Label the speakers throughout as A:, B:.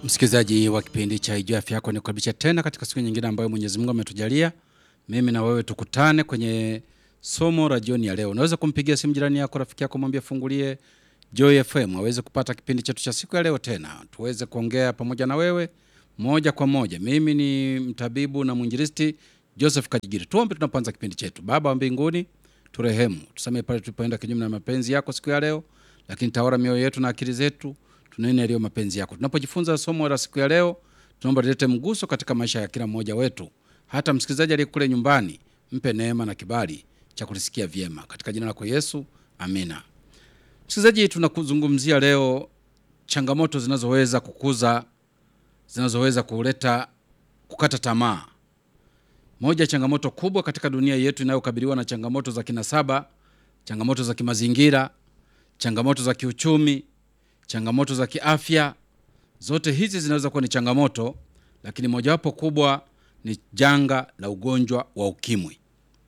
A: Msikilizaji wa kipindi cha Ijua Afya Yako, nikukaribisha tena katika siku nyingine ambayo Mwenyezi Mungu ametujalia mimi na wewe tukutane kwenye somo la jioni ya leo. Unaweza kumpigia simu jirani yako, rafiki yako, mwambie fungulie Joy FM aweze kupata kipindi chetu cha siku ya leo, tena tuweze kuongea pamoja na wewe moja kwa moja. Mimi ni mtabibu na mwinjilisti Joseph Kajigiri. Tuombe tunapoanza kipindi chetu. Baba wa mbinguni, turehemu, tusamehe pale tulipoenda kinyume na mapenzi yako siku ya leo, lakini tawala mioyo yetu na akili zetu tunene yaliyo mapenzi yako. Tunapojifunza somo la siku ya leo, tunaomba lilete mguso katika maisha ya kila mmoja wetu, hata msikilizaji aliye kule nyumbani, mpe neema na kibali cha kulisikia vyema, katika jina lako Yesu, amina. Msikilizaji, tunakuzungumzia leo changamoto zinazoweza kukuza, zinazoweza kuleta kukata tamaa. Moja ya changamoto kubwa katika dunia yetu inayokabiliwa na changamoto za kinasaba, changamoto za kimazingira, changamoto za kiuchumi, changamoto za kiafya. Zote hizi zinaweza kuwa ni changamoto, lakini mojawapo kubwa ni janga la ugonjwa wa ukimwi.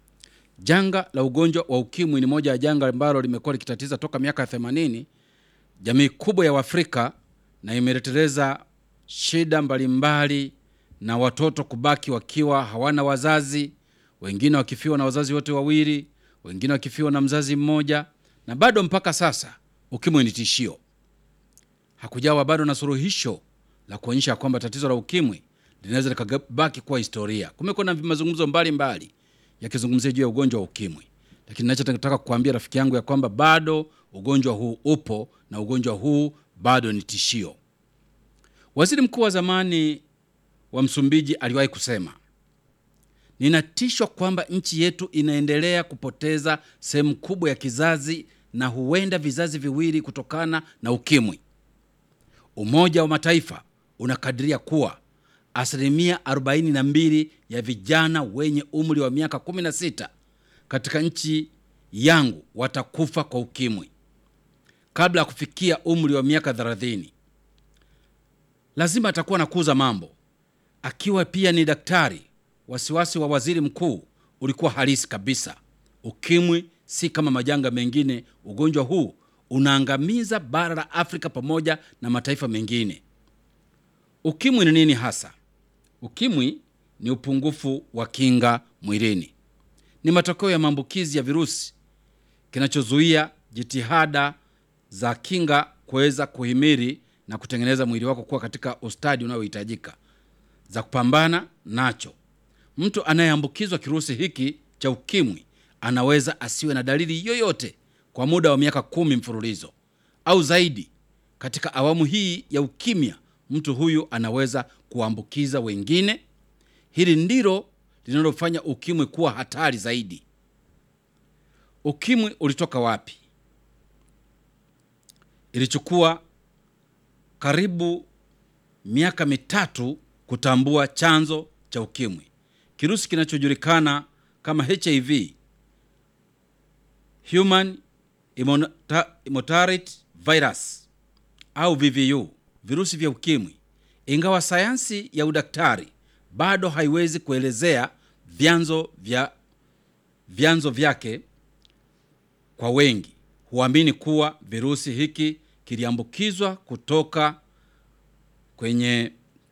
A: Janga la ugonjwa wa ukimwi ni moja ya janga ambalo limekuwa likitatiza toka miaka ya 80 jamii kubwa ya Waafrika na imeleteleza shida mbalimbali na watoto kubaki wakiwa hawana wazazi, wengine wakifiwa na wazazi wote wawili, wengine wakifiwa na mzazi mmoja, na bado mpaka sasa ukimwi ni tishio. Hakujawa bado na suluhisho la kuonyesha kwamba tatizo la ukimwi linaweza likabaki kuwa historia. Kumekuwa na mazungumzo mbalimbali yakizungumzia juu ya ugonjwa wa ukimwi, lakini nachotaka kukuambia rafiki yangu ya kwamba bado ugonjwa huu upo na ugonjwa huu bado ni tishio. Waziri mkuu wa zamani wa Msumbiji aliwahi kusema, ninatishwa kwamba nchi yetu inaendelea kupoteza sehemu kubwa ya kizazi na huenda vizazi viwili kutokana na ukimwi. Umoja wa Mataifa unakadiria kuwa asilimia 42 ya vijana wenye umri wa miaka 16 katika nchi yangu watakufa kwa ukimwi kabla ya kufikia umri wa miaka 30. Lazima atakuwa nakuza mambo. Akiwa pia ni daktari, wasiwasi wa waziri mkuu ulikuwa halisi kabisa. Ukimwi si kama majanga mengine. Ugonjwa huu unaangamiza bara la Afrika pamoja na mataifa mengine. Ukimwi ni nini hasa? Ukimwi ni upungufu wa kinga mwilini, ni matokeo ya maambukizi ya virusi kinachozuia jitihada za kinga kuweza kuhimili na kutengeneza mwili wako kuwa katika ustadi unaohitajika za kupambana nacho. Mtu anayeambukizwa kirusi hiki cha ukimwi anaweza asiwe na dalili yoyote kwa muda wa miaka kumi mfululizo au zaidi. Katika awamu hii ya ukimya, mtu huyu anaweza kuambukiza wengine. Hili ndilo linalofanya ukimwi kuwa hatari zaidi. Ukimwi ulitoka wapi? Ilichukua karibu miaka mitatu kutambua chanzo cha ukimwi. Kirusi kinachojulikana kama HIV, human immunodeficiency virus au VVU, virusi vya ukimwi. Ingawa sayansi ya udaktari bado haiwezi kuelezea vyanzo vya vyanzo vyake, kwa wengi huamini kuwa virusi hiki kiliambukizwa kutoka kwenye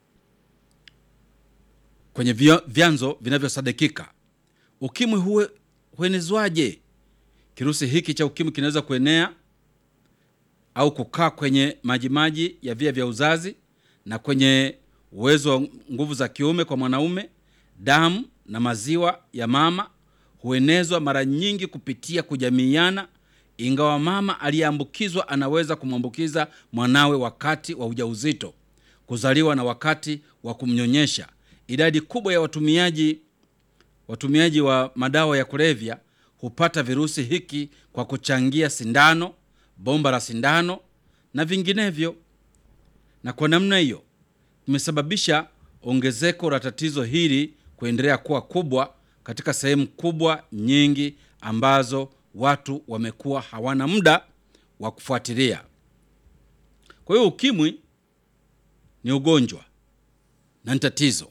A: kwenye vyanzo vinavyosadikika. Ukimwi huwe huenezwaje? Kirusi hiki cha ukimwi kinaweza kuenea au kukaa kwenye majimaji ya via vya uzazi na kwenye uwezo wa nguvu za kiume kwa mwanaume. Damu na maziwa ya mama huenezwa mara nyingi kupitia kujamiiana, ingawa mama aliyeambukizwa anaweza kumwambukiza mwanawe wakati wa ujauzito, kuzaliwa na wakati wa kumnyonyesha. Idadi kubwa ya watumiaji watumiaji wa madawa ya kulevya hupata virusi hiki kwa kuchangia sindano, bomba la sindano na vinginevyo, na kwa namna hiyo imesababisha ongezeko la tatizo hili kuendelea kuwa kubwa katika sehemu kubwa nyingi ambazo watu wamekuwa hawana muda wa kufuatilia. Kwa hiyo ukimwi ni ugonjwa na ni tatizo,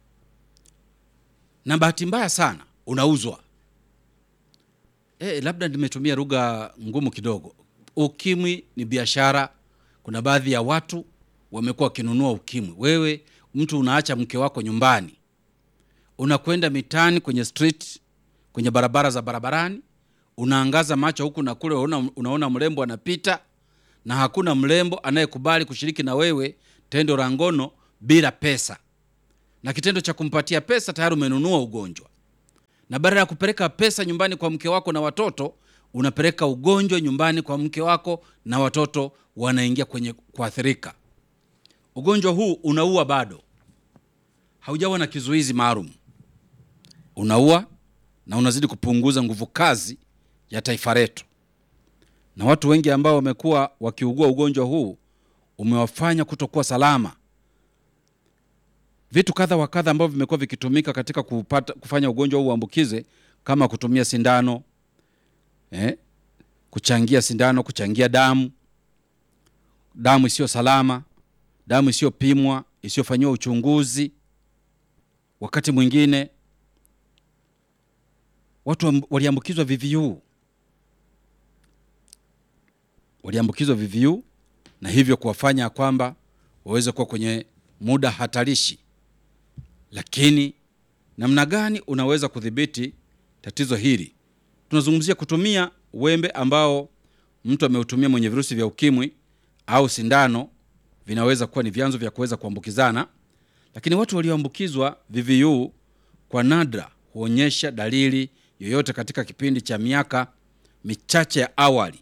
A: na bahati mbaya sana unauzwa. E, labda nimetumia lugha ngumu kidogo. Ukimwi ni biashara. Kuna baadhi ya watu wamekuwa wakinunua ukimwi. Wewe mtu unaacha mke wako nyumbani, unakwenda mitaani, kwenye street, kwenye barabara za barabarani, unaangaza macho huku na kule, unaona, unaona mrembo anapita, na hakuna mrembo anayekubali kushiriki na wewe tendo la ngono bila pesa, na kitendo cha kumpatia pesa tayari umenunua ugonjwa na badala ya kupeleka pesa nyumbani kwa mke wako na watoto unapeleka ugonjwa nyumbani kwa mke wako na watoto wanaingia kwenye kuathirika. Ugonjwa huu unaua, bado haujawa na kizuizi maalum, unaua na unazidi kupunguza nguvu kazi ya taifa letu, na watu wengi ambao wamekuwa wakiugua ugonjwa huu umewafanya kutokuwa salama vitu kadha wa kadha ambavyo vimekuwa vikitumika katika kupata, kufanya ugonjwa huu uambukize kama kutumia sindano eh, kuchangia sindano, kuchangia damu, damu isiyo salama, damu isiyopimwa, isiyofanyiwa uchunguzi. Wakati mwingine watu waliambukizwa VVU, waliambukizwa VVU na hivyo kuwafanya kwamba waweze kuwa kwenye muda hatarishi lakini namna gani unaweza kudhibiti tatizo hili? Tunazungumzia kutumia wembe ambao mtu ameutumia mwenye virusi vya ukimwi au sindano, vinaweza kuwa ni vyanzo vya kuweza kuambukizana. Lakini watu walioambukizwa VVU kwa nadra huonyesha dalili yoyote katika kipindi cha miaka michache ya awali.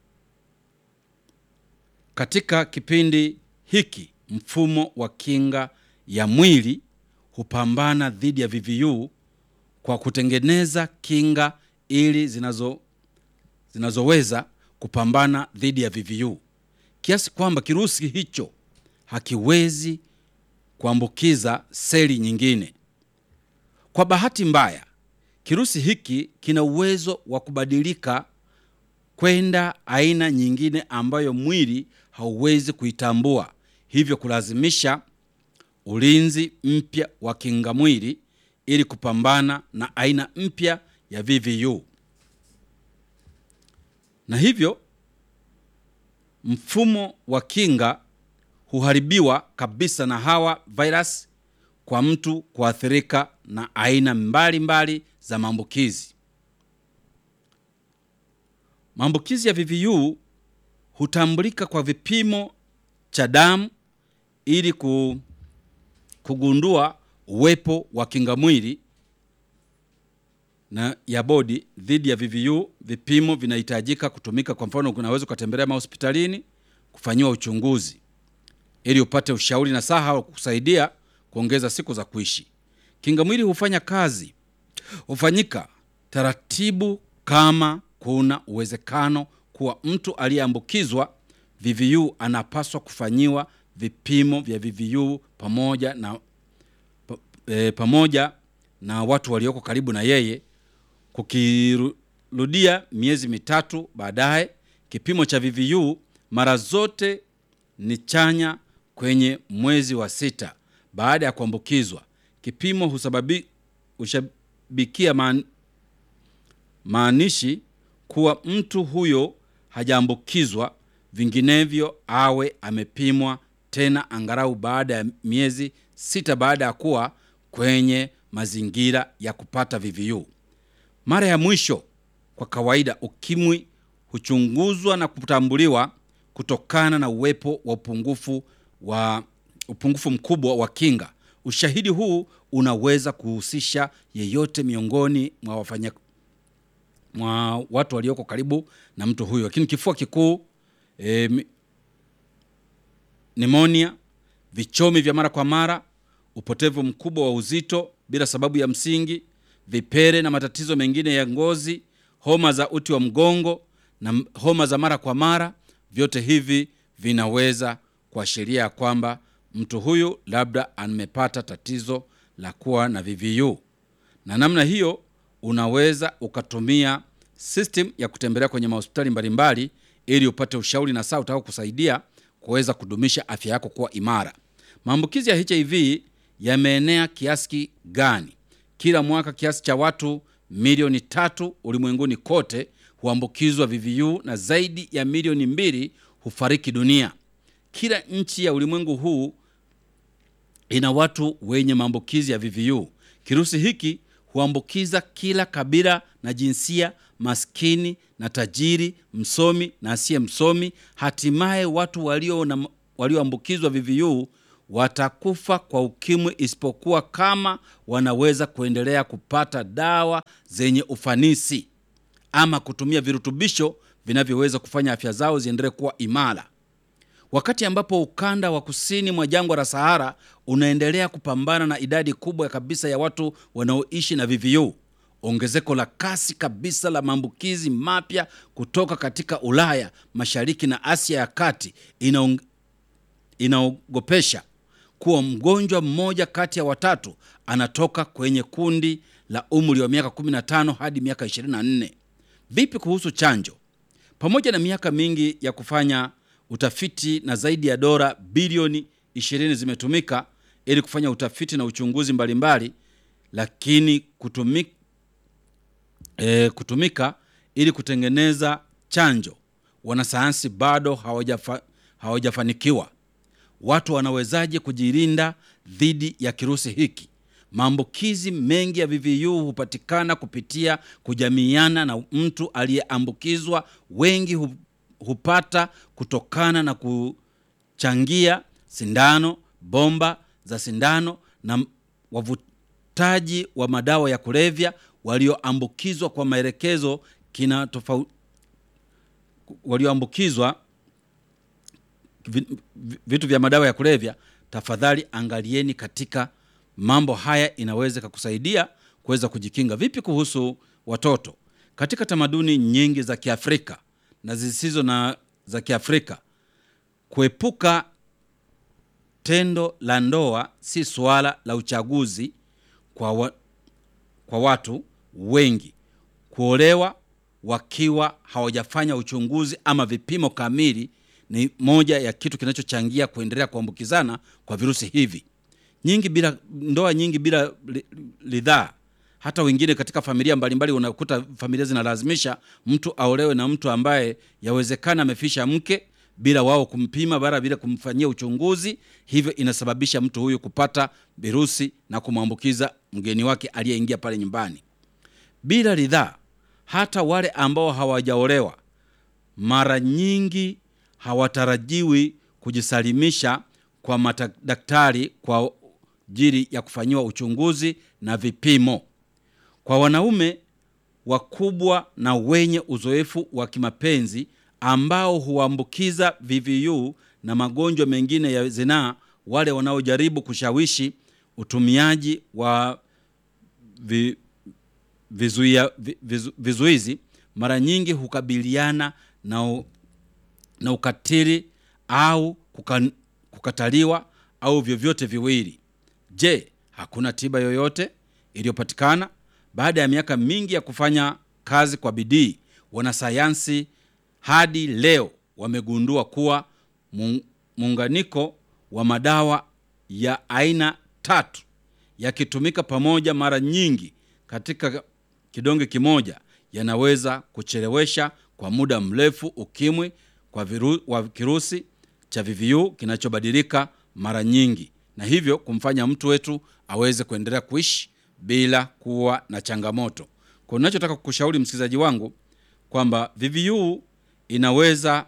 A: Katika kipindi hiki mfumo wa kinga ya mwili hupambana dhidi ya VVU kwa kutengeneza kinga ili zinazo zinazoweza kupambana dhidi ya VVU kiasi kwamba kirusi hicho hakiwezi kuambukiza seli nyingine. Kwa bahati mbaya, kirusi hiki kina uwezo wa kubadilika kwenda aina nyingine ambayo mwili hauwezi kuitambua, hivyo kulazimisha ulinzi mpya wa kinga mwili ili kupambana na aina mpya ya VVU, na hivyo mfumo wa kinga huharibiwa kabisa na hawa virus kwa mtu kuathirika na aina mbalimbali mbali za maambukizi. Maambukizi ya VVU hutambulika kwa vipimo cha damu ili ku kugundua uwepo wa kinga mwili na ya bodi dhidi ya VVU. Vipimo vinahitajika kutumika. Kwa mfano, unaweza ukatembelea mahospitalini kufanyiwa uchunguzi ili upate ushauri na saha wa kukusaidia kuongeza siku za kuishi. Kinga mwili hufanya kazi, hufanyika taratibu kama kuna uwezekano kuwa mtu aliyeambukizwa VVU anapaswa kufanyiwa vipimo vya VVU pamoja na, pa, e, pamoja na watu walioko karibu na yeye. Kukirudia miezi mitatu baadaye, kipimo cha VVU mara zote ni chanya kwenye mwezi wa sita baada ya kuambukizwa. Kipimo husababi, hushabikia maan, maanishi kuwa mtu huyo hajaambukizwa, vinginevyo awe amepimwa tena angalau baada ya miezi sita baada ya kuwa kwenye mazingira ya kupata VVU. Mara ya mwisho, kwa kawaida, ukimwi huchunguzwa na kutambuliwa kutokana na uwepo wa upungufu wa upungufu mkubwa wa kinga. Ushahidi huu unaweza kuhusisha yeyote miongoni mwa wafanya mwa watu walioko karibu na mtu huyo, lakini kifua kikuu e, nimonia, vichomi vya mara kwa mara, upotevu mkubwa wa uzito bila sababu ya msingi, vipere na matatizo mengine ya ngozi, homa za uti wa mgongo na homa za mara kwa mara, vyote hivi vinaweza kuashiria kwamba mtu huyu labda amepata tatizo la kuwa na VVU. Na namna hiyo unaweza ukatumia system ya kutembelea kwenye mahospitali mbalimbali ili upate ushauri na saa utakao kusaidia kuweza kudumisha afya yako kuwa imara. Maambukizi ya HIV yameenea kiasi gani? Kila mwaka kiasi cha watu milioni tatu ulimwenguni kote huambukizwa VVU na zaidi ya milioni mbili hufariki dunia. kila nchi ya ulimwengu huu ina watu wenye maambukizi ya VVU. Kirusi hiki huambukiza kila kabila na jinsia, maskini na tajiri, msomi na asiye msomi. Hatimaye watu walio na walioambukizwa VVU watakufa kwa ukimwi, isipokuwa kama wanaweza kuendelea kupata dawa zenye ufanisi ama kutumia virutubisho vinavyoweza kufanya afya zao ziendelee kuwa imara. Wakati ambapo ukanda wa kusini mwa jangwa la Sahara unaendelea kupambana na idadi kubwa kabisa ya watu wanaoishi na VVU, ongezeko la kasi kabisa la maambukizi mapya kutoka katika Ulaya Mashariki na Asia ya Kati inaong... inaogopesha kuwa mgonjwa mmoja kati ya watatu anatoka kwenye kundi la umri wa miaka 15 hadi miaka 24. Vipi kuhusu chanjo? Pamoja na miaka mingi ya kufanya utafiti na zaidi ya dola bilioni 20 zimetumika ili kufanya utafiti na uchunguzi mbalimbali mbali, lakini kutumika, e, kutumika ili kutengeneza chanjo, wanasayansi bado hawajafa, hawajafanikiwa. Watu wanawezaje kujilinda dhidi ya kirusi hiki? Maambukizi mengi ya VVU hupatikana kupitia kujamiiana na mtu aliyeambukizwa. Wengi hu, hupata kutokana na kuchangia sindano, bomba za sindano na wavutaji wa madawa ya kulevya walioambukizwa kwa maelekezo kina tofauti, walioambukizwa vitu vya madawa ya kulevya. Tafadhali angalieni katika mambo haya, inaweza kukusaidia kuweza kujikinga. Vipi kuhusu watoto? Katika tamaduni nyingi za Kiafrika na zisizo na za Kiafrika, kuepuka tendo la ndoa si suala la uchaguzi kwa, wa, kwa watu wengi. Kuolewa wakiwa hawajafanya uchunguzi ama vipimo kamili ni moja ya kitu kinachochangia kuendelea kuambukizana kwa virusi hivi nyingi bila ndoa nyingi bila ridhaa. Hata wengine katika familia mbalimbali unakuta familia zinalazimisha mtu aolewe na mtu ambaye yawezekana amefisha mke bila wao kumpima bara bila kumfanyia uchunguzi. Hivyo inasababisha mtu huyu kupata virusi na kumwambukiza mgeni wake aliyeingia pale nyumbani bila ridhaa. Hata wale ambao hawajaolewa mara nyingi hawatarajiwi kujisalimisha kwa madaktari kwa ajili ya kufanyiwa uchunguzi na vipimo. Kwa wanaume wakubwa na wenye uzoefu wa kimapenzi ambao huambukiza VVU na magonjwa mengine ya zinaa, wale wanaojaribu kushawishi utumiaji wa vi, vizuia, vizu, vizuizi mara nyingi hukabiliana na, na ukatili au kukan, kukataliwa au vyovyote viwili. Je, hakuna tiba yoyote iliyopatikana? Baada ya miaka mingi ya kufanya kazi kwa bidii, wanasayansi hadi leo wamegundua kuwa muunganiko wa madawa ya aina tatu yakitumika pamoja mara nyingi katika kidonge kimoja yanaweza kuchelewesha kwa muda mrefu ukimwi kwa viru, wa kirusi cha VVU kinachobadilika mara nyingi na hivyo kumfanya mtu wetu aweze kuendelea kuishi bila kuwa na changamoto. Kwa ninachotaka kukushauri msikilizaji wangu kwamba VVU inaweza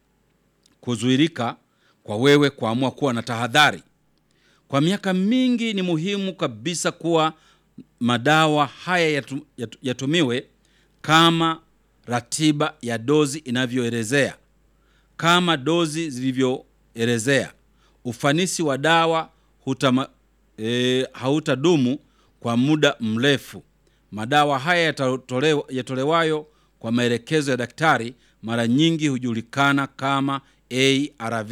A: kuzuirika kwa wewe kuamua kuwa na tahadhari. Kwa miaka mingi ni muhimu kabisa kuwa madawa haya yatu, yatu, yatumiwe kama ratiba ya dozi inavyoelezea, kama dozi zilivyoelezea. Ufanisi wa dawa hutama, e, hautadumu kwa muda mrefu. Madawa haya yatolewa, yatolewayo kwa maelekezo ya daktari mara nyingi hujulikana kama ARV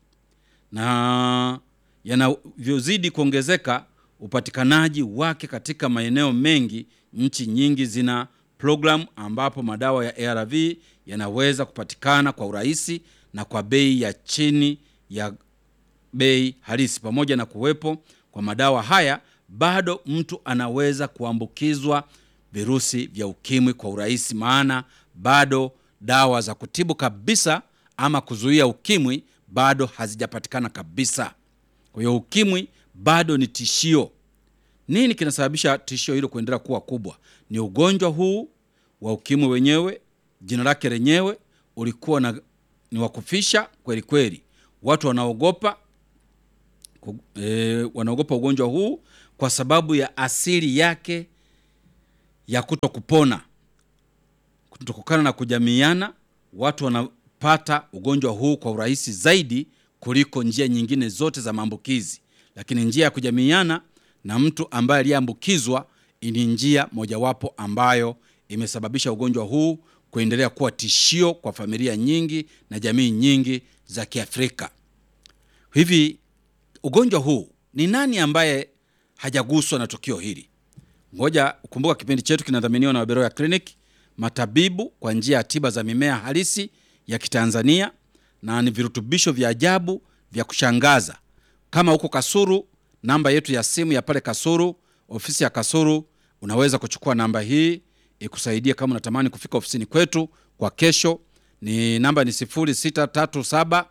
A: na yanavyozidi kuongezeka upatikanaji wake katika maeneo mengi, nchi nyingi zina programu ambapo madawa ya ARV yanaweza kupatikana kwa urahisi na kwa bei ya chini ya bei halisi. Pamoja na kuwepo kwa madawa haya, bado mtu anaweza kuambukizwa virusi vya ukimwi kwa urahisi, maana bado dawa za kutibu kabisa ama kuzuia ukimwi bado hazijapatikana kabisa. Kwa hiyo ukimwi bado ni tishio. Nini kinasababisha tishio hilo kuendelea kuwa kubwa? Ni ugonjwa huu wa ukimwi wenyewe, jina lake lenyewe ulikuwa na, ni wa kufisha kweli kweli. Watu wanaogopa ku- eh, wanaogopa ugonjwa huu kwa sababu ya asili yake ya kuto kupona kutokana na kujamiana. Watu wanapata ugonjwa huu kwa urahisi zaidi kuliko njia nyingine zote za maambukizi, lakini njia ya kujamiana na mtu ambaye aliyeambukizwa ni njia mojawapo ambayo imesababisha ugonjwa huu kuendelea kuwa tishio kwa familia nyingi na jamii nyingi za Kiafrika. Hivi ugonjwa huu ni nani ambaye hajaguswa na tukio hili? Ngoja kumbuka, kipindi chetu kinadhaminiwa na Waberoya Clinic, matabibu kwa njia ya tiba za mimea halisi ya Kitanzania, na ni virutubisho vya ajabu vya kushangaza. Kama huko Kasuru, namba yetu ya simu ya pale Kasuru, ofisi ya Kasuru, unaweza kuchukua namba hii ikusaidie kama unatamani kufika ofisini kwetu kwa kesho. Ni namba ni 0637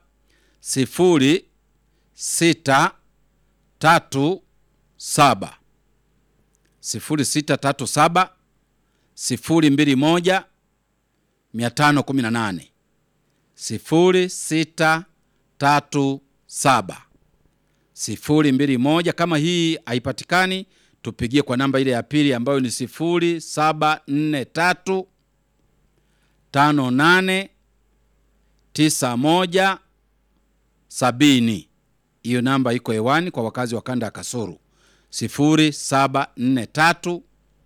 A: 0637 0637 021 518 0637 021. Kama hii haipatikani, tupigie kwa namba ile ya pili ambayo ni 0743 58 91 70. Hiyo namba iko hewani kwa wakazi wa kanda ya Kasuru 0743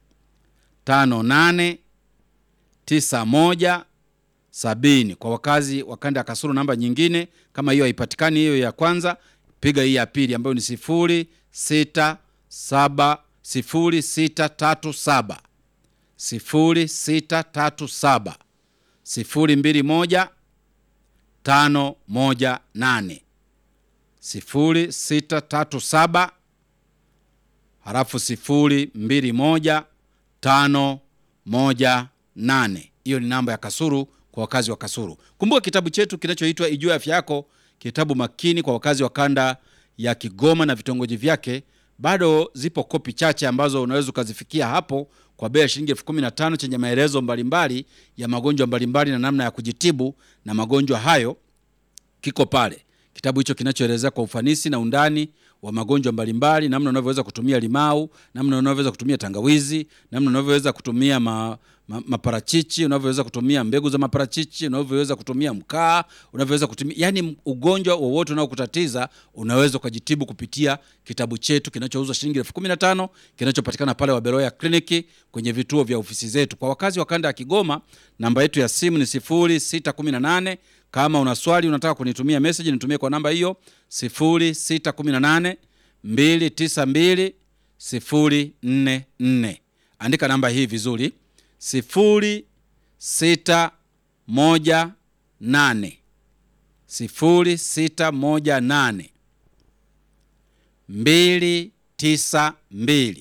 A: 58 91 70. Kwa wakazi wa kanda ya Kasuru, namba nyingine kama hiyo haipatikani, hiyo ya kwanza, piga hii ya pili ambayo ni 067 0637 0637 021 518 0637 halafu 021 518. Hiyo ni namba ya Kasuru kwa wakazi wa Kasuru. Kumbuka kitabu chetu kinachoitwa Ijue Afya Yako, kitabu makini kwa wakazi wa kanda ya Kigoma na vitongoji vyake. Bado zipo kopi chache ambazo unaweza ukazifikia hapo kwa bei ya shilingi elfu kumi na tano chenye maelezo mbalimbali ya magonjwa mbalimbali na namna ya kujitibu na magonjwa hayo kiko pale. Kitabu hicho kinachoelezea kwa ufanisi na undani wa magonjwa mbalimbali, namna unavyoweza kutumia limau, namna unavyoweza kutumia tangawizi, namna unavyoweza kutumia ma, ma, maparachichi, unavyoweza kutumia mbegu za maparachichi, unavyoweza kutumia mkaa, unavyoweza kutumia yani, ugonjwa wowote unaokutatiza unaweza ukajitibu kupitia kitabu chetu kinachouzwa shilingi elfu kumi na tano kinachopatikana pale Waberoya Kliniki kwenye vituo vya ofisi zetu. Kwa wakazi wa kanda ya Kigoma, namba yetu ya simu ni 0618 kama una swali unataka kunitumia message nitumie kwa namba hiyo 0618 292 044. Andika namba hii vizuri 0618 0618 292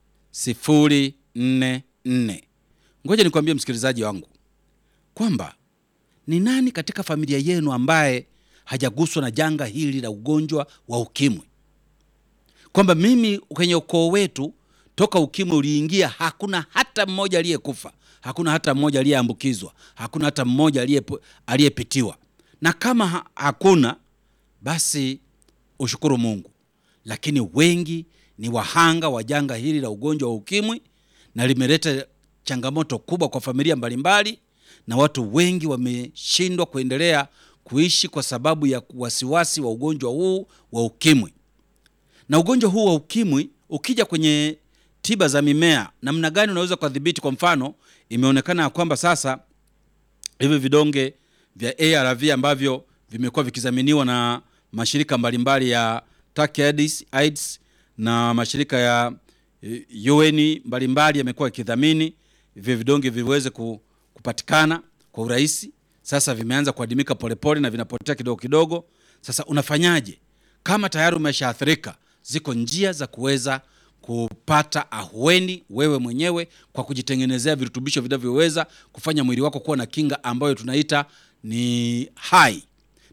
A: 044. Ngoja nikwambie msikilizaji wangu kwamba ni nani katika familia yenu ambaye hajaguswa na janga hili la ugonjwa wa ukimwi? Kwamba mimi kwenye ukoo wetu toka ukimwi uliingia, hakuna hata mmoja aliyekufa, hakuna hata mmoja aliyeambukizwa, hakuna hata mmoja aliyepo- aliyepitiwa. Na kama ha hakuna basi ushukuru Mungu, lakini wengi ni wahanga wa janga hili la ugonjwa wa ukimwi, na limeleta changamoto kubwa kwa familia mbalimbali, na watu wengi wameshindwa kuendelea kuishi kwa sababu ya wasiwasi wa ugonjwa huu wa ukimwi. Na ugonjwa huu wa ukimwi ukija kwenye tiba za mimea, namna gani unaweza kudhibiti? Kwa mfano, imeonekana ya kwamba sasa hivi vidonge vya ARV ambavyo vimekuwa vikidhaminiwa na mashirika mbalimbali ya Turkey AIDS, AIDS na mashirika ya eh, UN mbalimbali yamekuwa yakidhamini hivyo vidonge viweze ku- kupatikana kwa urahisi. Sasa vimeanza kuadimika polepole na vinapotea kidogo kidogo. Sasa unafanyaje kama tayari umeshaathirika? Ziko njia za kuweza kupata ahueni wewe mwenyewe kwa kujitengenezea virutubisho vinavyoweza kufanya mwili wako kuwa na kinga ambayo tunaita ni hai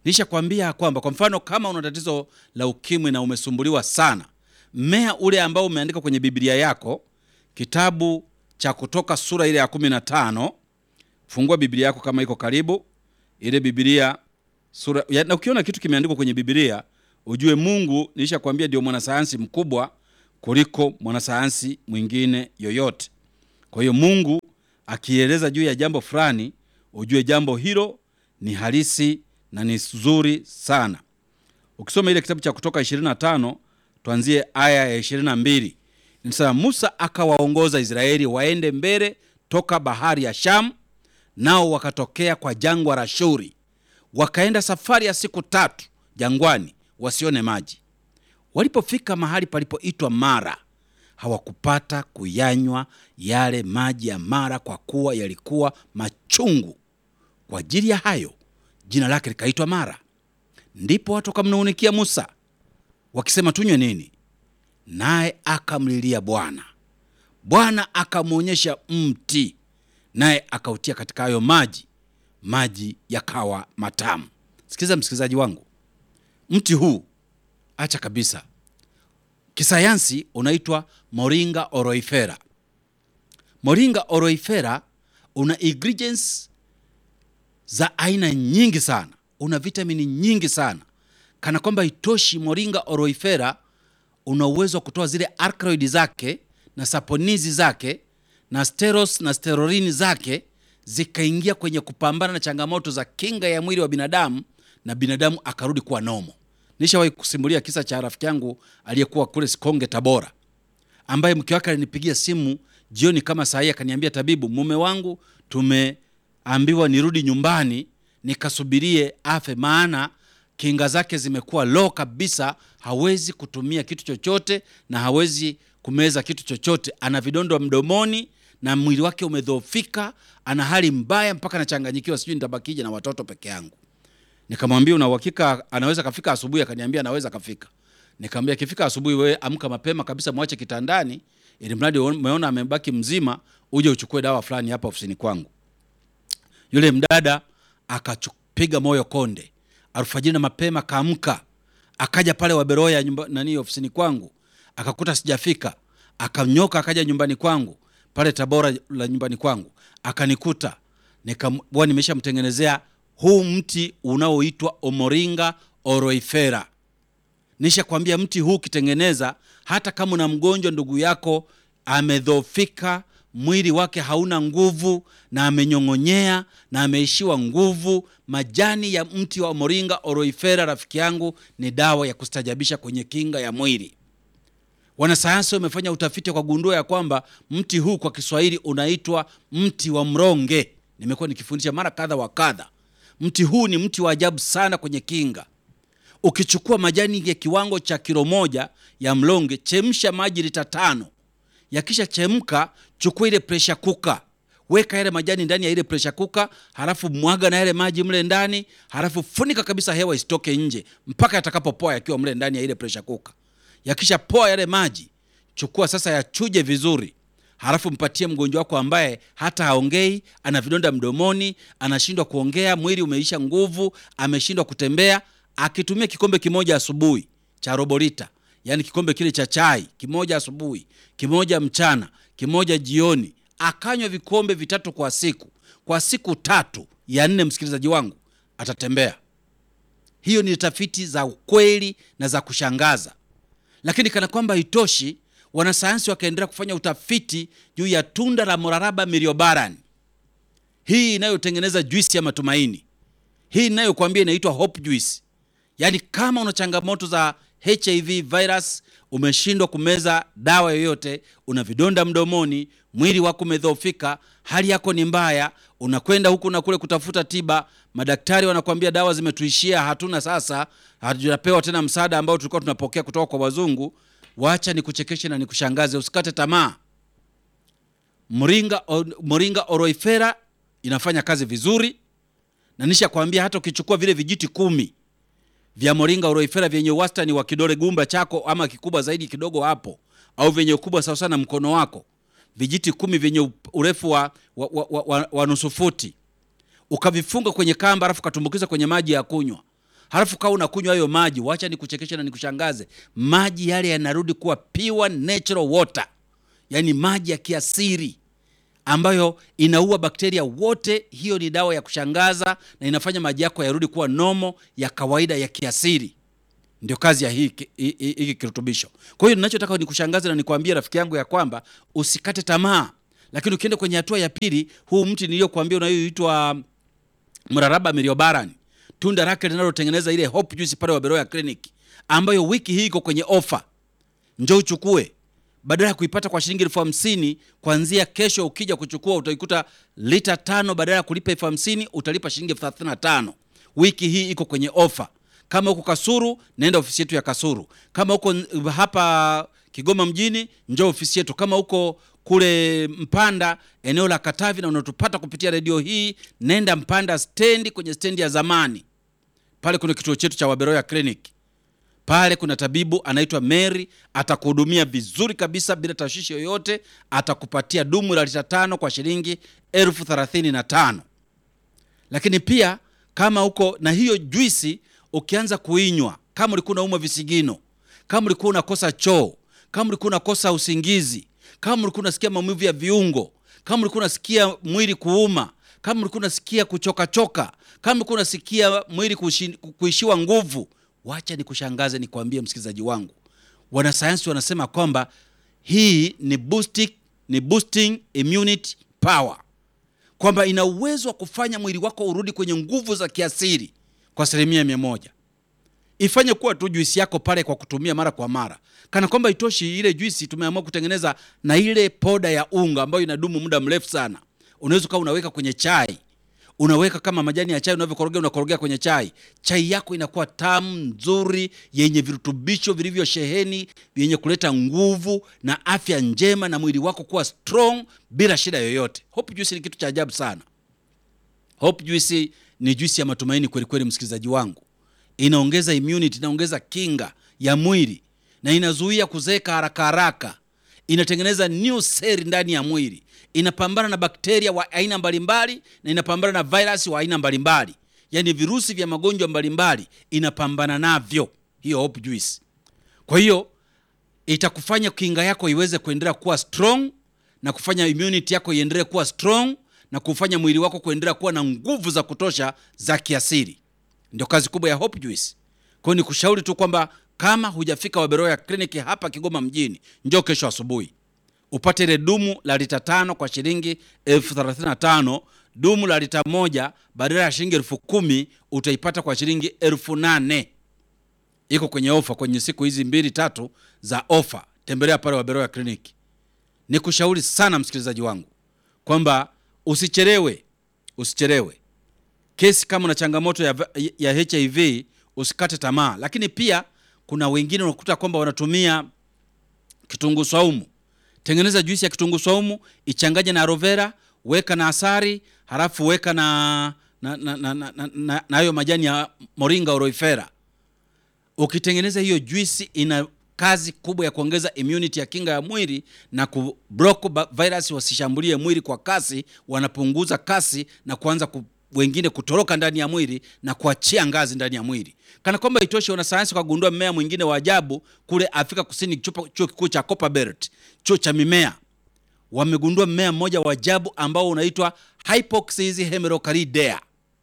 A: Nishakwambia kwamba kwa mfano kama una tatizo la ukimwi na umesumbuliwa sana, mmea ule ambao umeandika kwenye Biblia yako, kitabu cha Kutoka sura ile ya kumi na tano, fungua Biblia yako kama iko karibu, ile Biblia sura ya, na ukiona kitu kimeandikwa kwenye Biblia ujue Mungu nilishakwambia ndio mwanasayansi mkubwa kuliko mwanasayansi mwingine yoyote. Kwa hiyo Mungu akieleza juu ya jambo fulani, ujue jambo hilo ni halisi na ni zuri sana. Ukisoma ile kitabu cha Kutoka 25 tuanzie aya ya 22, inasema Musa akawaongoza Israeli waende mbele toka bahari ya Shamu, nao wakatokea kwa jangwa la Shuri, wakaenda safari ya siku tatu jangwani, wasione maji. Walipofika mahali palipoitwa Mara, hawakupata kuyanywa yale maji ya Mara, kwa kuwa yalikuwa machungu. Kwa ajili ya hayo jina lake likaitwa Mara. Ndipo watu wakamnung'unikia Musa wakisema, tunywe nini? Naye akamlilia Bwana. Bwana akamwonyesha mti, naye akautia katika hayo maji, maji yakawa matamu. Sikiliza msikilizaji wangu, mti huu acha kabisa, kisayansi unaitwa Moringa oroifera. Moringa oroifera una ingredients za aina nyingi sana, una vitamini nyingi sana, kana kwamba itoshi. Moringa oroifera una uwezo wa kutoa zile alkaloidi zake na saponizi zake na steros na sterorini zake zikaingia kwenye kupambana na changamoto za kinga ya mwili wa binadamu na binadamu akarudi kuwa nomo. Nishawahi kusimulia kisa cha rafiki yangu aliyekuwa kule Sikonge, Tabora, ambaye mke wake alinipigia simu jioni kama saa hii, akaniambia, tabibu, mume wangu tumeambiwa nirudi nyumbani nikasubirie afe, maana kinga zake zimekuwa low kabisa, hawezi kutumia kitu chochote na hawezi kumeza kitu chochote. Ana vidonda mdomoni na mwili wake umedhoofika, ana hali mbaya mpaka anachanganyikiwa, sijui nitabakije na watoto peke yangu. Nikamwambia una uhakika anaweza kafika asubuhi? Akaniambia anaweza kafika. Nikamwambia akifika asubuhi, wewe amka mapema kabisa, mwache kitandani, ili mradi umeona amebaki mzima, uje uchukue dawa fulani hapa ofisini kwangu. Yule mdada akapiga moyo konde, alfajiri na mapema kaamka, akaja pale Waberoya nyumba nani ofisini kwangu, akakuta sijafika, akanyoka akaja nyumbani kwangu pale Tabora la nyumbani kwangu, akanikuta nikamwa nimeshamtengenezea huu mti unaoitwa Omoringa oroifera. Nisha kwambia mti huu ukitengeneza, hata kama una mgonjwa ndugu yako amedhofika, mwili wake hauna nguvu na amenyong'onyea na ameishiwa nguvu, majani ya mti wa Omoringa oroifera, rafiki yangu, ni dawa ya kustajabisha kwenye kinga ya mwili. Wanasayansi wamefanya utafiti kwa gundua ya kwamba mti huu kwa Kiswahili unaitwa mti wa mronge. Nimekuwa nikifundisha mara kadha wa kadha. Mti huu ni mti wa ajabu sana kwenye kinga. Ukichukua majani ya kiwango cha kilo moja ya mlonge, chemsha maji lita tano. Yakisha chemka, chukua ile presha kuka, weka yale majani ndani ya ile presha kuka, halafu mwaga na yale maji mle ndani, halafu funika kabisa, hewa isitoke nje mpaka yatakapopoa yakiwa mle ndani ya ile presha kuka. Yakisha poa yale maji, chukua sasa, yachuje vizuri halafu mpatie mgonjwa wako ambaye hata haongei, ana vidonda mdomoni, anashindwa kuongea, mwili umeisha nguvu, ameshindwa kutembea. Akitumia kikombe kimoja asubuhi cha robo lita, yani kikombe kile cha chai kimoja asubuhi, kimoja mchana, kimoja jioni, akanywa vikombe vitatu kwa siku, kwa siku tatu ya nne, msikilizaji wangu, atatembea. Hiyo ni tafiti za ukweli na za kushangaza, lakini kana kwamba itoshi wanasayansi wakaendelea kufanya utafiti juu ya tunda la moraraba miliobaran, hii inayotengeneza juisi ya matumaini, hii inayokuambia inaitwa hope juice. Yaani, kama una changamoto za HIV virus, umeshindwa kumeza dawa yoyote, una vidonda mdomoni, mwili wako umedhoofika, hali yako ni mbaya, unakwenda huku na kule kutafuta tiba, madaktari wanakuambia dawa zimetuishia, hatuna sasa, hatujapewa tena msaada ambao tulikuwa tunapokea kutoka kwa wazungu. Wacha nikuchekeshe na nikushangaze, usikate tamaa. Moringa, Moringa oroifera inafanya kazi vizuri, na nisha kwambia hata ukichukua vile vijiti kumi vya Moringa oroifera vyenye wastani wa kidole gumba chako ama kikubwa zaidi kidogo hapo, au vyenye ukubwa sawa sana mkono wako, vijiti kumi vyenye urefu wa, wa, wa, wa, wa nusu futi, ukavifunga kwenye kamba, alafu ukatumbukiza kwenye maji ya kunywa, halafu kawa unakunywa hayo maji, wacha nikuchekeshe na nikushangaze, maji yale yanarudi kuwa pure natural water, yaani maji ya kiasiri ambayo inaua bakteria wote. Hiyo ni dawa ya kushangaza na inafanya maji yako yarudi kuwa nomo ya kawaida ya kiasiri. Ndio kazi ya hiki hiki kirutubisho. Kwa hiyo ninachotaka nikushangaze na nikwambie rafiki yangu ya kwamba usikate tamaa, lakini ukienda kwenye hatua ya pili, huu mti niliyokuambia unayoitwa mraraba miliobarani, tunda lake linalotengeneza ile hope juice pale Waberoya Clinic, ambayo wiki hii iko kwenye ofa, njoo uchukue badala ya kuipata kwa shilingi elfu hamsini kuanzia kesho. Ukija kuchukua utaikuta lita tano, badala ya kulipa elfu hamsini utalipa shilingi elfu thelathini na tano. Wiki hii iko kwenye ofa. Kama uko Kasuru, naenda ofisi yetu ya Kasuru. Kama uko hapa Kigoma mjini, njoo ofisi yetu. Kama uko kule Mpanda, eneo la Katavi, na unatupata kupitia redio hii, nenda Mpanda stendi, kwenye stendi ya zamani pale kuna kituo chetu cha Waberoya Clinic pale kuna tabibu anaitwa Mary, atakuhudumia vizuri kabisa bila tashwishi yoyote. Atakupatia dumu la lita tano kwa shilingi elfu thelathini na tano. Lakini pia kama uko na hiyo juisi, ukianza kuinywa, kama ulikuwa unaumwa visigino, kama ulikuwa unakosa choo, kama ulikuwa unakosa usingizi, kama ulikuwa unasikia maumivu ya viungo, kama ulikuwa unasikia mwili kuuma, kama ulikuwa unasikia kuchokachoka, kama ulikuwa unasikia mwili kuishiwa nguvu Wacha nikushangaze, nikwambie msikilizaji wangu, wanasayansi wanasema kwamba hii ni boosting, ni boosting immunity power, kwamba ina uwezo wa kufanya mwili wako urudi kwenye nguvu za kiasili kwa asilimia mia moja. Ifanye kuwa tu juisi yako pale kwa kutumia mara kwa mara. Kana kwamba itoshi, ile juisi tumeamua kutengeneza na ile poda ya unga ambayo inadumu muda mrefu sana. Unaweza ukawa unaweka kwenye chai unaweka kama majani ya chai unavyokorogea, unakorogea kwenye chai. Chai yako inakuwa tamu nzuri, yenye virutubisho vilivyosheheni, yenye kuleta nguvu na afya njema, na mwili wako kuwa strong bila shida yoyote. Hope juice ni kitu cha ajabu sana. Hope juice ni juisi ya matumaini kweli kweli, msikilizaji wangu. Inaongeza immunity, inaongeza kinga ya mwili na inazuia kuzeeka haraka haraka. Inatengeneza new cell ndani ya mwili inapambana na bakteria wa aina mbalimbali na inapambana na virus wa aina mbalimbali, yaani virusi vya magonjwa mbalimbali inapambana navyo hiyo Hope Juice. Kwa hiyo itakufanya kinga yako iweze kuendelea kuwa strong na kufanya immunity yako iendelee kuwa strong na kufanya mwili wako kuendelea kuwa na nguvu za kutosha za kiasili. Ndio kazi kubwa ya Hope Juice. Kwa hiyo nikushauri tu kwamba kama hujafika Waberoya Clinic hapa Kigoma mjini, njoo kesho asubuhi upate ile dumu la lita tano kwa shilingi elfu thelathini na tano. Dumu la lita moja badala ya shilingi elfu kumi utaipata kwa shilingi elfu nane. Iko kwenye ofa kwenye siku hizi mbili tatu za ofa. Tembelea pale Waberoya Clinic. Nikushauri sana msikilizaji wangu kwamba usichelewe, usichelewe. Kesi kama una changamoto ya, ya HIV usikate tamaa, lakini pia kuna wengine unakuta kwamba wanatumia kitunguu saumu Tengeneza juisi ya kitunguu saumu, ichanganye na aloe vera, weka na asari, halafu weka na na na na, na, na, na hayo majani ya moringa oroifera. Ukitengeneza hiyo juisi, ina kazi kubwa ya kuongeza immunity ya kinga ya mwili na kublock virus wasishambulie mwili kwa kasi, wanapunguza kasi na kuanza ku, wengine kutoroka ndani ya mwili na kuachia ngazi ndani ya mwili. Kana kwamba itoshe, wanasayansi wakagundua mmea mwingine wa ajabu kule Afrika Kusini, chuo kikuu cha Copperbelt, chuo cha mimea, wamegundua mmea mmoja wa ajabu ambao unaitwa Hypoxis hemerocalidea.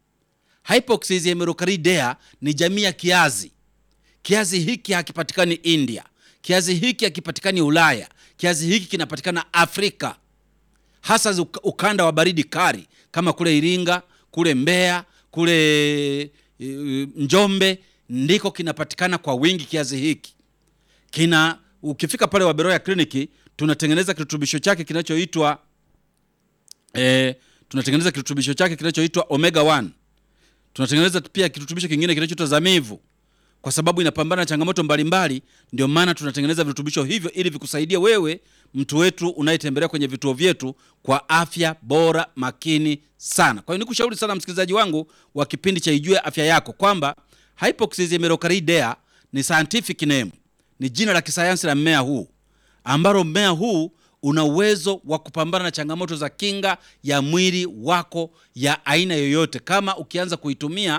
A: Hypoxis hemerocalidea ni jamii ya kiazi. Kiazi hiki hakipatikani India, kiazi hiki hakipatikani Ulaya, kiazi hiki kinapatikana Afrika, hasa ukanda wa baridi kali kama kule Iringa, kule Mbeya, kule Njombe ndiko kinapatikana kwa wingi. Kiazi hiki kina, ukifika pale Waberoya Kliniki tunatengeneza kirutubisho chake kinachoitwa eh, tunatengeneza kirutubisho chake kinachoitwa omega 1. Tunatengeneza pia kirutubisho kingine kinachoitwa zamivu, kwa sababu inapambana na changamoto mbalimbali. Ndio maana tunatengeneza virutubisho hivyo ili vikusaidie wewe mtu wetu unayetembelea kwenye vituo vyetu kwa afya bora makini sana. Kwa hiyo nikushauri sana msikilizaji wangu wa kipindi cha Ijue Afya Yako kwamba Hypoxis hemerocalidea ni scientific name, ni jina la kisayansi la mmea huu, ambalo mmea huu una uwezo wa kupambana na changamoto za kinga ya mwili wako ya aina yoyote. Kama ukianza kuitumia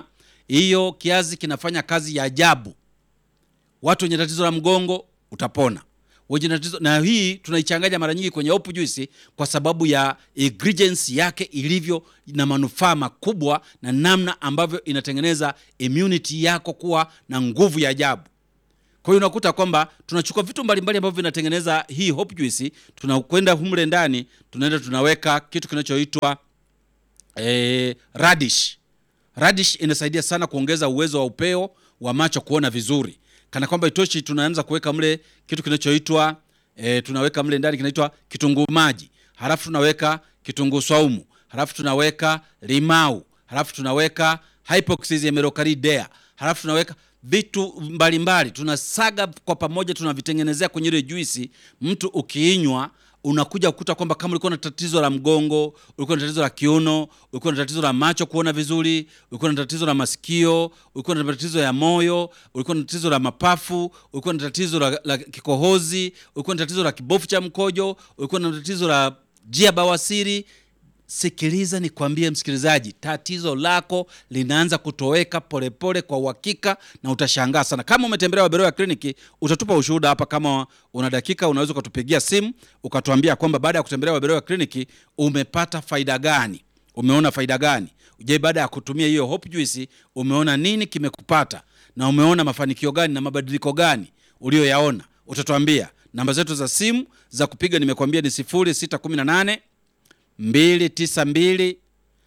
A: hiyo kiazi kinafanya kazi ya ajabu. Watu wenye tatizo la mgongo utapona wenye tatizo na hii tunaichanganya mara nyingi kwenye hopu juice kwa sababu ya ingredients yake ilivyo na manufaa makubwa na namna ambavyo inatengeneza immunity yako kuwa na nguvu ya ajabu. Kwa hiyo unakuta kwamba tunachukua vitu mbalimbali ambavyo vinatengeneza hii hope juice, tunakwenda humle ndani, tunaenda tunaweka kitu kinachoitwa eh, radish. Radish inasaidia sana kuongeza uwezo wa upeo wa macho kuona vizuri. Kana kwamba itoshi, tunaanza kuweka mle kitu kinachoitwa eh, tunaweka mle ndani kinaitwa kitunguu maji, halafu tunaweka kitunguu swaumu, halafu tunaweka limau, halafu tunaweka hypoxis emerocardea, halafu tunaweka vitu mbalimbali mbali. Tunasaga kwa pamoja, tunavitengenezea kwenye ile juisi. Mtu ukiinywa unakuja kukuta kwamba kama ulikuwa na tatizo la mgongo, ulikuwa na tatizo la kiuno, ulikuwa na tatizo la macho kuona vizuri, ulikuwa na tatizo la masikio, ulikuwa na tatizo ya moyo, ulikuwa na tatizo la mapafu, ulikuwa na tatizo la, la kikohozi, ulikuwa na tatizo la kibofu cha mkojo, ulikuwa na tatizo la jia bawasiri Sikiliza nikwambie, msikilizaji, tatizo lako linaanza kutoweka polepole kwa uhakika, na utashangaa sana. Kama umetembelea Waberoya kliniki, utatupa ushuhuda hapa. Kama una dakika, unaweza ukatupigia simu ukatuambia kwamba baada ya kutembelea Waberoya kliniki umepata faida gani, umeona faida gani. Je, baada ya kutumia hiyo hope juice umeona nini kimekupata, na umeona mafanikio gani na mabadiliko gani uliyoyaona? Utatuambia. Namba zetu za simu za kupiga nimekwambia ni 0618 292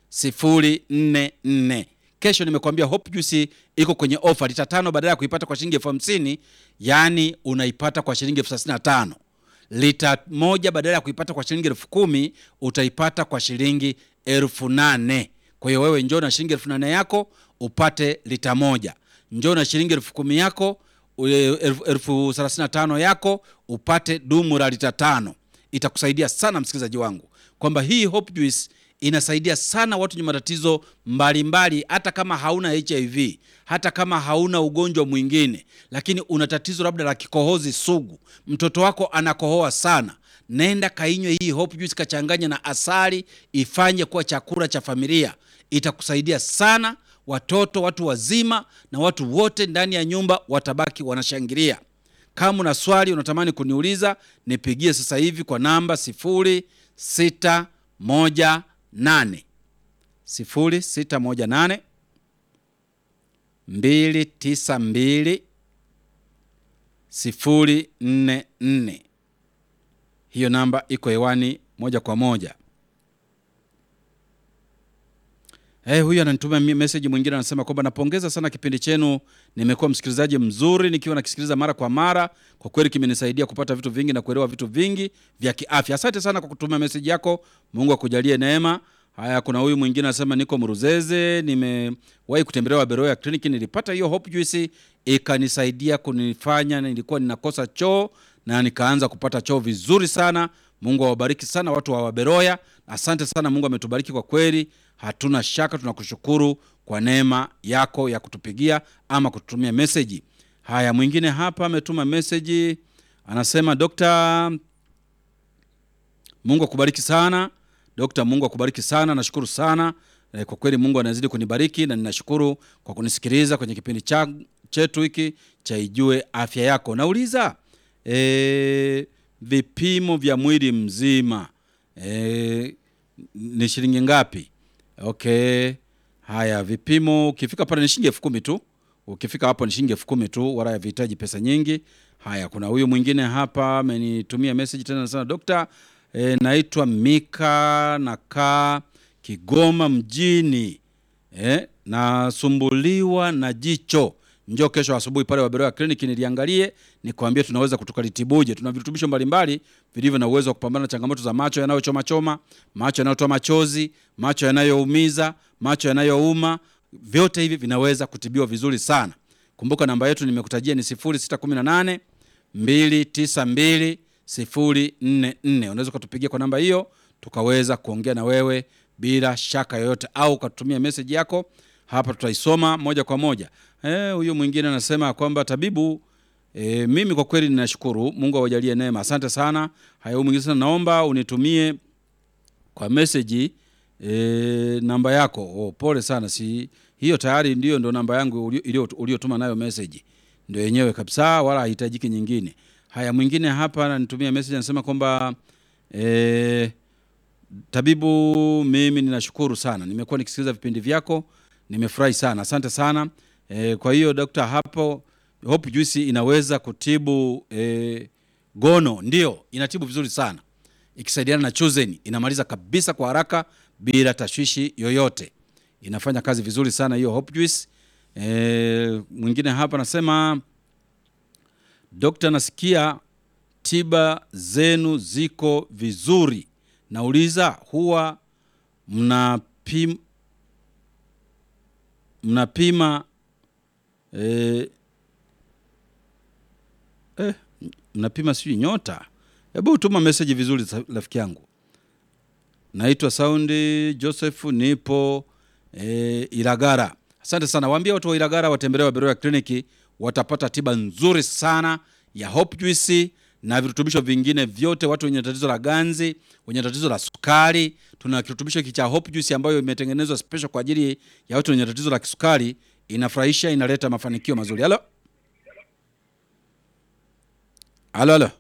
A: 044. Kesho nimekwambia Hope Juice iko kwenye ofa lita tano, badala ya kuipata kwa shilingi elfu hamsini yaani unaipata kwa shilingi elfu thelathini na tano. Lita moja badala ya kuipata kwa shilingi elfu kumi utaipata kwa shilingi elfu nane. Kwa hiyo wewe njoo na shilingi elfu nane yako upate lita moja, njoo na shilingi elfu kumi yako elfu thelathini na tano yako upate dumu la lita tano. Itakusaidia sana msikilizaji wangu kwamba hii Hope Juice inasaidia sana watu wenye matatizo mbalimbali, hata kama hauna HIV, hata kama hauna ugonjwa mwingine, lakini una tatizo labda la kikohozi sugu, mtoto wako anakohoa sana, nenda kainywe hii Hope Juice, kachanganya na asali, ifanye kuwa chakula cha familia. Itakusaidia sana, watoto, watu wazima na watu wote ndani ya nyumba watabaki wanashangilia. Kama una swali unatamani kuniuliza, nipigie sasa hivi kwa namba sifuri sita moja nane sifuri sita moja nane mbili tisa mbili sifuri nne nne. Hiyo namba iko hewani moja kwa moja. Hey, huyu ananituma message mwingine anasema kwamba napongeza sana kipindi chenu, nimekuwa msikilizaji mzuri nikiwa nakisikiliza mara kwa mara. Kwa kweli kimenisaidia kupata vitu vingi na kuelewa vitu vingi vya kiafya. Asante sana kwa kutuma message yako, Mungu akujalie neema. Haya, kuna huyu mwingine anasema niko Mruzeze, nimewahi kutembelea Waberoya kliniki, nilipata hiyo Hope Juice ikanisaidia kunifanya, nilikuwa ninakosa choo na nikaanza kupata choo vizuri sana. Mungu awabariki sana watu wa Waberoya, asante sana. Mungu ametubariki kwa kweli, hatuna shaka. Tunakushukuru kwa neema yako ya kutupigia ama kututumia meseji. Haya, mwingine hapa ametuma meseji anasema, Dokta, Mungu akubariki sana Dokta, Mungu akubariki sana, nashukuru sana e, kwa kweli Mungu anazidi kunibariki na ninashukuru kwa kunisikiliza kwenye kipindi cha chetu hiki cha Ijue Afya Yako. Nauliza e, vipimo vya mwili mzima e, ni shilingi ngapi? Okay, haya vipimo, ukifika pale ni shilingi elfu kumi tu. Ukifika hapo ni shilingi elfu kumi tu, wala havihitaji pesa nyingi. Haya, kuna huyu mwingine hapa amenitumia message tena, anasema dokta E, naitwa Mika nakaa Kigoma mjini e, nasumbuliwa na jicho. Njoo kesho asubuhi pale Waberoya kliniki niliangalie, nikwambie tunaweza kutukalitibuje. Tuna virutubisho mbalimbali vilivyo na uwezo wa kupambana na changamoto za macho yanayochoma choma, macho yanayotoa machozi, macho yanayoumiza, macho yanayouma. Vyote hivi vinaweza kutibiwa vizuri sana. Kumbuka namba yetu nimekutajia ni 0618 292 sifuri nne nne. Unaweza ukatupigia kwa namba hiyo tukaweza kuongea na wewe bila shaka yoyote, au ukatutumia meseji yako hapa, tutaisoma moja kwa moja. Huyu mwingine anasema kwamba tabibu, e, mimi kwa kweli ninashukuru, Mungu awajalie neema, asante sana. Haya, huyu mwingine sana, naomba unitumie kwa meseji e, namba yako. Oh, pole sana, si hiyo tayari ndio ndo namba yangu ulio- ilio- uliotuma nayo message ndio yenyewe kabisa, wala hahitajiki nyingine. Haya, mwingine hapa ananitumia message anasema kwamba eh, Tabibu, mimi ninashukuru sana, nimekuwa nikisikiliza vipindi vyako, nimefurahi sana, asante sana. E, kwa hiyo dokta, hapo Hope Juice inaweza kutibu e, gono? Ndio, inatibu vizuri sana ikisaidiana na Chosen, inamaliza kabisa kwa haraka bila tashwishi yoyote, inafanya kazi vizuri sana hiyo Hope Juice. E, mwingine hapa anasema dokta, nasikia tiba zenu ziko vizuri. Nauliza, huwa mnapim, mnapima eh, eh, mnapima sijui nyota? Hebu tuma message vizuri sa- rafiki yangu. Naitwa Saundi Joseph, nipo eh, Ilagara. Asante sana, waambie watu wa Ilagara watembelee Waberoya kliniki, watapata tiba nzuri sana ya Hope Juice na virutubisho vingine vyote. Watu wenye tatizo la ganzi, wenye tatizo la sukari, tuna kirutubisho hiki cha Hope Juice ambayo imetengenezwa special kwa ajili ya watu wenye tatizo la kisukari. Inafurahisha, inaleta mafanikio mazuri. Halo, halo, halo.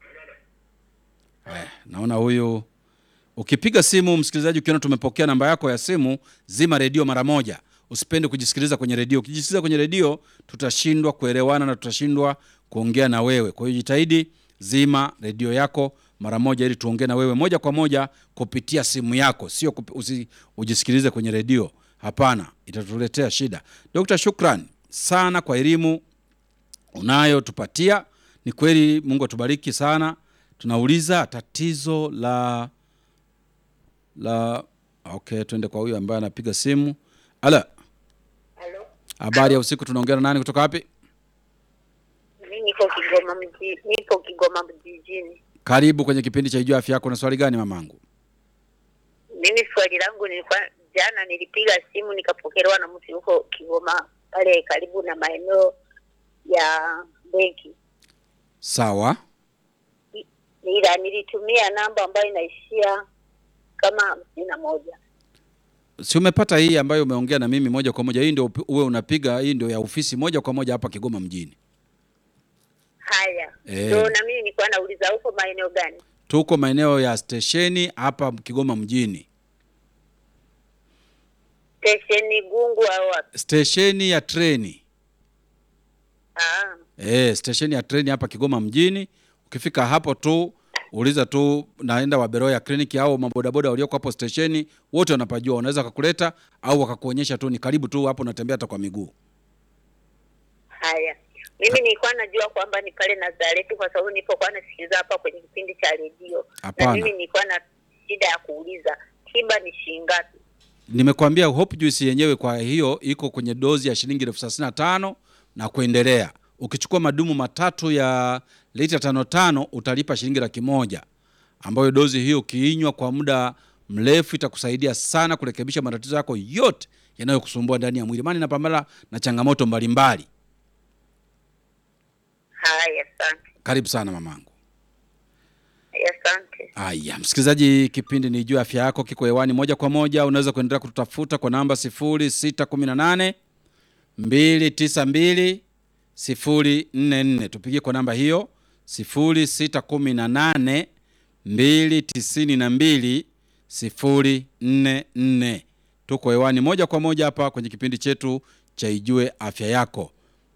A: Haya, naona huyu Ukipiga simu msikilizaji, ukiona tumepokea namba yako ya simu, zima redio mara moja. Usipende kujisikiliza kwenye redio. Ukijisikiliza kwenye redio, tutashindwa kuelewana na tutashindwa kuongea na wewe. Kwa hiyo jitahidi, zima redio yako mara moja, ili tuongee na wewe moja kwa moja kupitia simu yako, sio kupi, usi, ujisikilize kwenye redio. Hapana, itatuletea shida. Dr. Shukran sana kwa elimu unayotupatia. Ni kweli, Mungu atubariki sana. Tunauliza tatizo la la okay, twende kwa huyu ambaye anapiga simu. Ala,
B: Halo,
A: habari ya usiku, tunaongea na nani kutoka wapi?
B: mimi niko Kigoma mji, nipo Kigoma mjijini.
A: Karibu kwenye kipindi cha Ijua Afya Yako. Na swali gani mamangu?
B: Mimi swali langu nilikuwa jana, nilipiga simu nikapokelewa na mtu huko Kigoma pale karibu na maeneo ya benki,
A: Sawa,
B: ila nilitumia namba ambayo inaishia kama hamsini na moja.
A: si umepata hii ambayo umeongea na mimi moja kwa moja? Hii ndio upi- uwe unapiga, hii ndio ya ofisi moja kwa moja hapa Kigoma mjini.
B: Haya,
A: Eh.
B: so na mimi nilikuwa nauliza huko maeneo gani?
A: Tuko maeneo ya stesheni hapa Kigoma mjini,
B: Stesheni Gungu au wapi?
A: stesheni ya treni
B: Ah,
A: Eh, stesheni ya treni hapa Kigoma mjini. Ukifika hapo tu uliza tu naenda Waberoya kliniki au mabodaboda walioko hapo stesheni, wote wanapajua, wanaweza wakakuleta au wakakuonyesha tu, ni karibu tu hapo, unatembea hata kwa miguu.
B: haya. Mimi nilikuwa najua kwamba ni pale Nazareti kwa sababu nilipokuwa nasikiliza hapa kwenye kipindi cha redio, na
A: Hapana.
B: mimi nilikuwa na shida ya kuuliza tiba ni shilingi ngapi?
A: Nimekwambia Hope Juice yenyewe kwa hiyo iko kwenye dozi ya shilingi elfu thelathini na tano na kuendelea. Ukichukua madumu matatu ya lita tano tano utalipa shilingi laki moja ambayo dozi hiyo ukiinywa kwa muda mrefu itakusaidia sana kurekebisha matatizo yako yote yanayokusumbua ndani ya mwili, maana inapambana na changamoto mbalimbali.
B: Haya, asante.
A: Karibu sana mamangu.
B: Haya, asante.
A: Aya, msikilizaji, kipindi ni juu afya yako kiko hewani moja kwa moja. Unaweza kuendelea kututafuta kwa namba 0618 292 044. Tupigie kwa namba hiyo 0618 292 044. Tuko hewani moja kwa moja hapa kwenye kipindi chetu cha Ijue Afya Yako.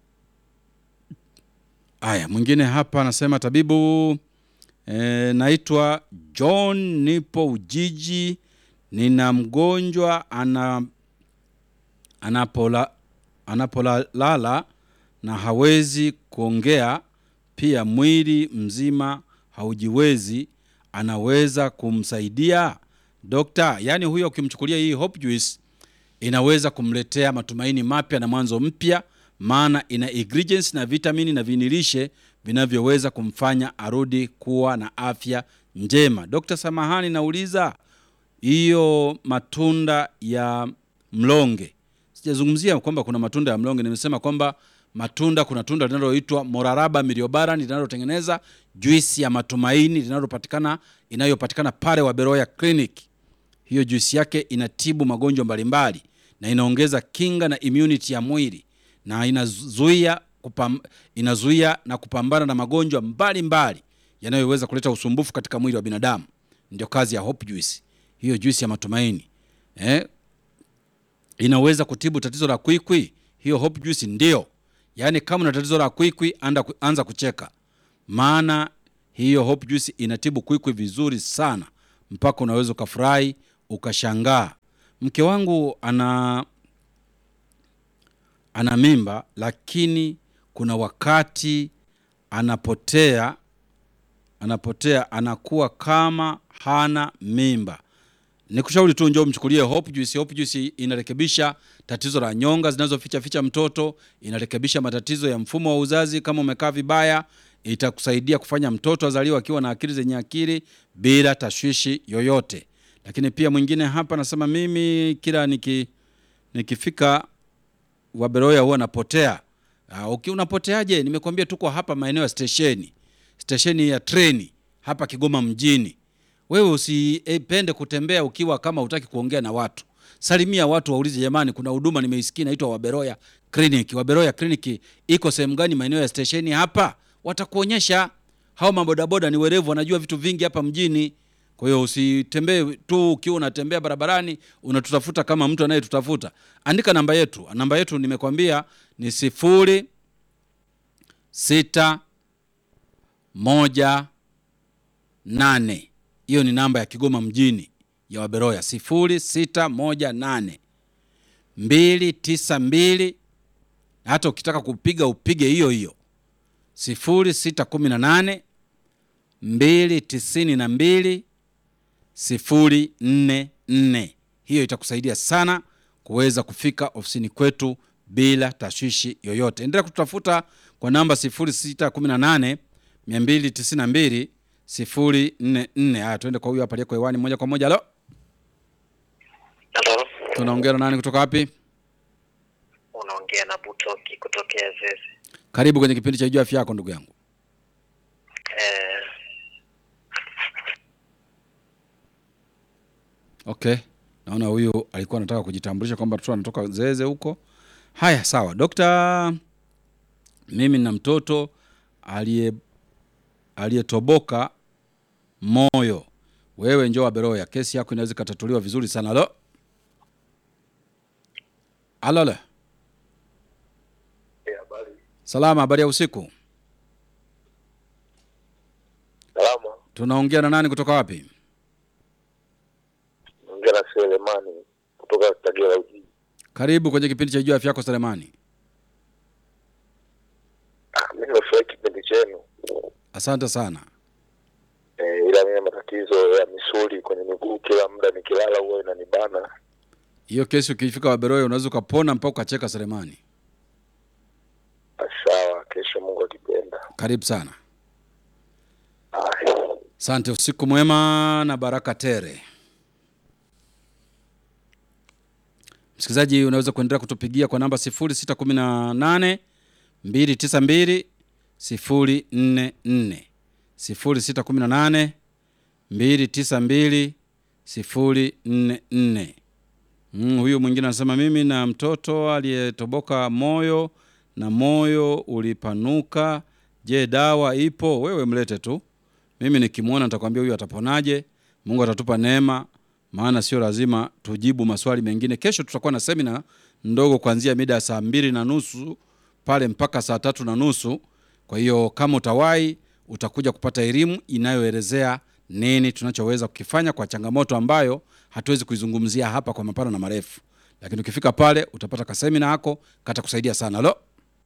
A: Aya, mwingine hapa anasema tabibu E, naitwa John, nipo Ujiji. Nina mgonjwa ana anapola anapolala na hawezi kuongea, pia mwili mzima haujiwezi. Anaweza kumsaidia dokta? Yaani huyo ukimchukulia hii Hope Juice inaweza kumletea matumaini mapya na mwanzo mpya, maana ina ingredients na vitamini na vinilishe vinavyoweza kumfanya arudi kuwa na afya njema. Dr. Samahani, nauliza hiyo matunda ya mlonge, sijazungumzia kwamba kuna matunda ya mlonge, nimesema kwamba matunda, kuna tunda linaloitwa Moraraba miliobaran linalotengeneza juisi ya matumaini linalopatikana inayopatikana pale Waberoya Clinic hiyo juisi yake inatibu magonjwa mbalimbali na inaongeza kinga na immunity ya mwili na inazuia kupam, inazuia na kupambana na magonjwa mbalimbali yanayoweza kuleta usumbufu katika mwili wa binadamu. Ndio kazi ya Hope Juice, hiyo juice ya matumaini eh? Inaweza kutibu tatizo la kwikwi, hiyo Hope Juice ndio. Yaani kama una tatizo la kwikwi, anda anza kucheka, maana hiyo Hope Juice inatibu kwikwi vizuri sana, mpaka unaweza ukafurahi ukashangaa. Mke wangu ana ana mimba, lakini kuna wakati anapotea anapotea anakuwa kama hana mimba. Nikushauri tu njoo mchukulie Hope Juice. Hope Juice inarekebisha tatizo la nyonga zinazoficha ficha mtoto, inarekebisha matatizo ya mfumo wa uzazi. Kama umekaa vibaya, itakusaidia kufanya mtoto azaliwa akiwa na akili zenye akili bila tashwishi yoyote. Lakini pia mwingine hapa anasema mimi kila niki nikifika Waberoya huwa napotea. Uh, uki unapoteaje? Nimekwambia tuko hapa maeneo ya stesheni, stesheni ya treni hapa Kigoma mjini. Wewe usipende kutembea ukiwa kama hutaki kuongea na watu. Salimia watu, waulize jamani, kuna huduma nimeisikia inaitwa Waberoya Clinic. Waberoya Clinic iko sehemu gani maeneo ya stesheni hapa? Watakuonyesha. Hao mabodaboda ni werevu, wanajua vitu vingi hapa mjini. Kwa hiyo usitembee tu ukiwa unatembea barabarani unatutafuta kama mtu anayetutafuta. Andika namba yetu. Namba yetu nimekwambia ni sifuri sita moja nane. Hiyo ni namba ya Kigoma mjini ya Waberoya, sifuri sita moja nane mbili tisa mbili. Hata ukitaka kupiga upige hiyo hiyo sifuri sita kumi na nane mbili tisini na mbili sifuri nne nne. Hiyo itakusaidia sana kuweza kufika ofisini kwetu bila tashwishi yoyote. Endelea kututafuta kwa namba 0618 292 044. Haya, tuende kwa huyu hapa aliyeko hewani moja kwa moja. Halo,
C: Halo,
A: tunaongea na nani kutoka wapi?
C: unaongea na Butoki kutokea Zeze.
A: Karibu kwenye kipindi cha Jua Afya Yako, ndugu yangu.
C: Eh,
A: Okay, naona huyu alikuwa anataka kujitambulisha kwamba mtoto anatoka Zeze huko. Haya, sawa dokta, mimi na mtoto aliye aliyetoboka moyo. Wewe njoo Waberoya, kesi yako inaweza ikatatuliwa vizuri sana. Halo, halo, halo.
C: habari.
A: Salama, habari ya usiku.
C: Salama.
A: Tunaongea na nani kutoka wapi?
C: Naongea na Selemani kutoka Kagera Ujiji.
A: Karibu kwenye kipindi cha Jua Afya Yako, Selemani.
C: Ah, mimi nimefurahi kipindi chenu.
A: Asante sana.
C: Eh, ila mimi matatizo ya misuli kwenye miguu, kila muda nikilala huwa inanibana.
A: Hiyo kesi ukifika Waberoya unaweza ukapona mpaka ukacheka, Selemani.
C: Ah, Sawa, kesho Mungu akipenda.
A: Karibu sana.
C: Haya.
A: Asante, usiku mwema na baraka tere. Msikilizaji, unaweza kuendelea kutupigia kwa namba 0618 292 044 0618 292 044. Mm, huyu mwingine anasema mimi na mtoto aliyetoboka moyo na moyo ulipanuka. Je, dawa ipo? Wewe mlete tu, mimi nikimwona nitakwambia huyu ataponaje. Mungu atatupa neema, maana sio lazima tujibu maswali mengine. Kesho tutakuwa na semina ndogo kuanzia mida ya saa mbili na nusu pale mpaka saa tatu na nusu. Kwa hiyo kama utawahi, utakuja kupata elimu inayoelezea nini tunachoweza kukifanya kwa changamoto ambayo hatuwezi kuizungumzia hapa kwa mapana na marefu, lakini ukifika pale utapata kasemina yako kata kusaidia sana. Halo,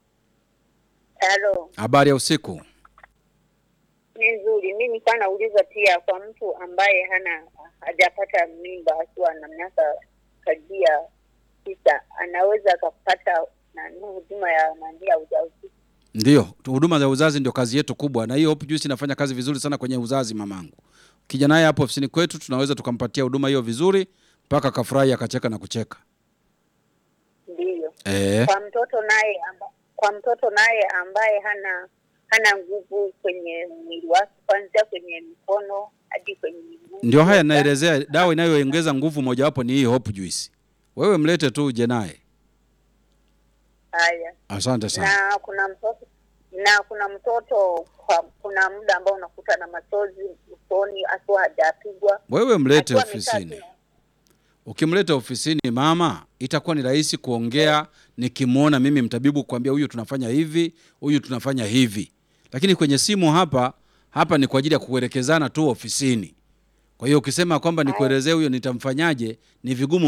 B: Halo,
A: habari ya usiku.
B: ni nzuri. Mi nilikuwa nauliza pia kwa mtu ambaye hana hajapata mimba akiwa na miaka karibia tisa, anaweza akapata nani huduma ya nani ya ujauzito?
A: Ndio, tu- huduma za uzazi ndio kazi yetu kubwa, na hiyo Hope Juice inafanya kazi vizuri sana kwenye uzazi. Mamangu ukija naye hapo ofisini kwetu, tunaweza tukampatia huduma hiyo vizuri mpaka akafurahi akacheka na kucheka.
B: Ndiyo.
A: Eh,
B: Kwa mtoto naye amba, kwa mtoto naye ambaye hana hana nguvu kwenye mwili wake, kuanzia kwenye mikono hadi kwenye miguu.
A: ndio haya naelezea. Dawa inayoongeza nguvu mojawapo ni hii Hope Juice. wewe mlete tu uje naye.
B: Haya.
A: Asante sana.
B: Na kuna mtoto na kuna mtoto kwa, kuna muda ambao unakuta na machozi usoni akiwa hajapigwa.
A: Wewe mlete
B: Akiwa amekaa
A: ofisini.
B: tu.
A: Ukimleta ofisini mama, itakuwa ni rahisi kuongea nikimwona mimi mtabibu kuambia huyu tunafanya hivi, huyu tunafanya hivi. Lakini kwenye simu hapa hapa ni kwa ajili ya kuelekezana tu ofisini. Kwa hiyo ukisema kwamba nikuelezee huyo nitamfanyaje, ni vigumu